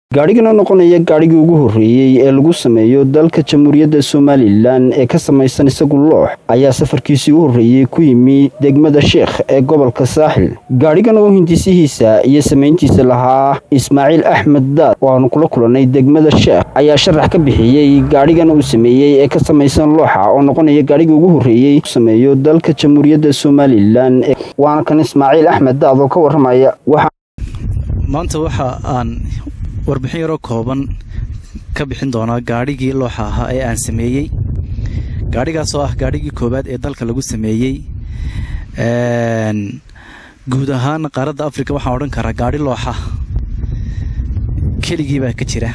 gaadhigana noqonaya gaadhigii ugu horreeyey ee lagu sameeyo dalka jamhuuriyadda somalilan ee ka samaysan isagu loox ayaa safarkiisii u horreeyey ku yimi degmada sheekh ee gobolka saaxil gaadhigan oo hindisihiisa iyo samayntiisa lahaa ismaaciil axmed daad oo aanu kula kulannay degmada sheekh ayaa sharax ka bixiyey gaadhigan uu sameeyey ee ka samaysan looxa oo noqonaya gaadhigii ugu horreeyey sameeyo dalka jamhuuriyadda somalilan waana kan ismaaciil axmed daad oo ka warramaya maanta waxa aan warbixin yaroo kooban ka bixin doonaa gaadhigii looxa ahaa ee aan sameeyey gaadhigaas oo ah gaadhigii koowaad ee dalka lagu sameeyey guud ahaan qaaradda africa waxaan odhan karaa gaadhi looxa keligii baa ka jira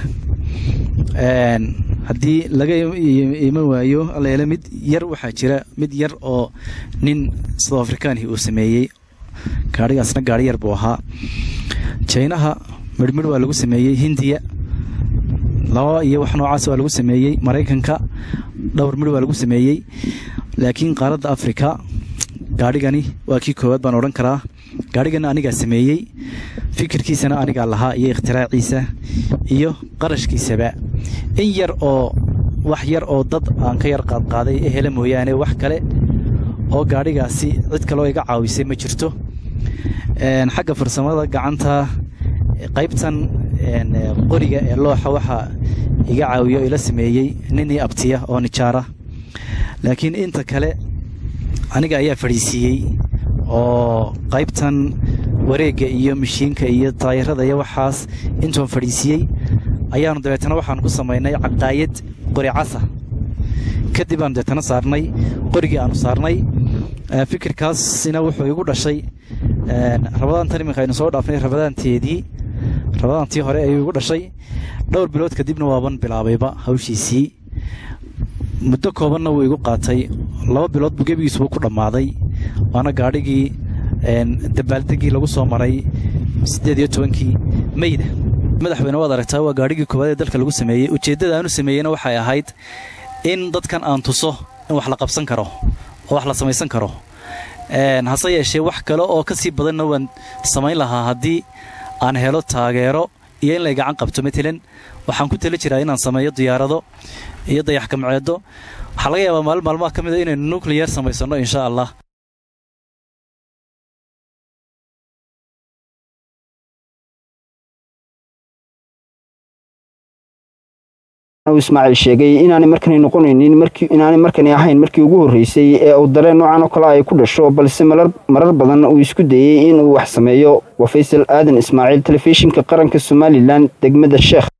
haddii laga iman waayo alleele mid yar waxaa jira mid yar oo nin south afrikaanhi uu sameeyey gaadhigaasna gaadhi yar buu ahaa jaynaha midhmidh waa lagu sameeyey hindiya laba iyo wax noocaas waa lagu sameeyey maraykanka dhowr midh waa lagu sameeyey laakiin qaaradda afrika gaadhigani waa kii koowaad baan odhan karaa gaadhigana anigaa sameeyey fikirkiisana anigaa lahaa iyo ikhtiraaciisa iyo qarashkiisaba in yar oo wax yar oo dad aan ka yar qaadqaaday ee hele mooyaane wax kale oo gaadhigaasi cid kaloo iga caawisay ma jirto xagga farsamada gacanta qaybtan qoriga ee looxa waxaa iga caawiyo ila sameeyey ninii abtiya oo nijaara laakiin inta kale aniga ayaa fadhiisiiyey oo qaybtan wareegga iyo mashiinka iyo taayirada iyo waxaas intuan fadhiisiiyey ayaanu dabeetana waxaan ku samaynay caqaayad qori casa kadib aanu dabeetana saarnay qorigii aanu saarnay fikirkaasina wuxuu igu dhashay rabadaantan iminka aynu soo dhaafnay rabadaanteedii rabadaantii hore ayuu igu dhashay dhowr bilood kadibna waaban bilaabayba hawshiisii muddo koobanna wuu igu qaatay laba bilood buu gebigiisubu ku dhammaaday waana gaadhigii dabaaldegii lagu soo maray siddeed iyo tobankii meyda madaxweyne waad aragtaa waa gaadhigii koowaad ee dalka lagu sameeyey ujeeddada aanu sameeyeyna waxay ahayd in dadkan aan tuso in wax la qabsan karo oo wax la samaysan karo hase yeeshee wax kale oo ka sii badanna waan samayn lahaa haddii aan helo taageero iyo in lay gacan qabto matalan waxaan ku tali jiraa inaan sameeyo diyaarado iyo dayax kamceedo waxaa laga yaabaa maalin maalmaha ka mid a inaynu nucleyer samaysanno insha allah ismaaciil sheegay inaanay markani noqonaynin inaanay markani ahayn markii ugu horreysay ee uu dareen noocan oo kale ay ku dhasho balse marar badan uu isku dayey inuu wax sameeyo waa faysal aadan ismaaciil telefishinka qaranka somalilan degmada sheekh